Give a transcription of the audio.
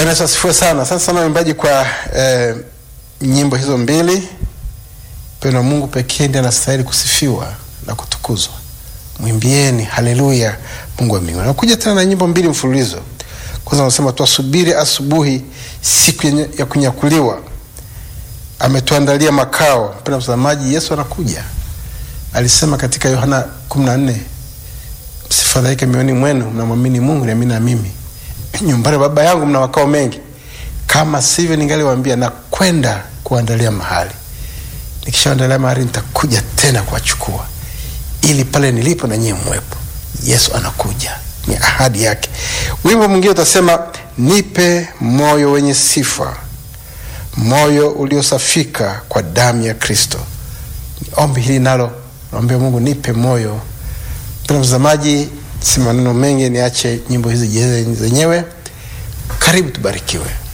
Bwana Yesu asifiwe sana. Asante sana waimbaji kwa eh, nyimbo hizo mbili. Mpendo wa Mungu pekee ndiye anastahili kusifiwa na kutukuzwa. Mwimbieni haleluya Mungu wa mbinguni. Nakuja tena na nyimbo mbili mfululizo. Kwanza anasema tuasubiri asubuhi, siku yenye- ya kunyakuliwa. Ametuandalia makao. Mpendo mtazamaji, Yesu anakuja. Alisema katika Yohana 14 msifadhaike mioyoni mwenu, mnamwamini Mungu, niamini na mimi. Nyumbani baba yangu mna makao mengi, kama sivyo ningaliwaambia na kwenda kuandalia mahali. Nikishaandalia mahali, nitakuja tena kuwachukua, ili pale nilipo na nyie mwepo. Yesu anakuja, ni ahadi yake. Wimbo mwingine utasema, nipe moyo wenye sifa, moyo uliosafika kwa damu ya Kristo. Ni ombi hili nalo, naombea Mungu, nipe moyo Mpendwa mtazamaji, si maneno mengi, niache nyimbo hizi jieleze zenyewe. Karibu tubarikiwe.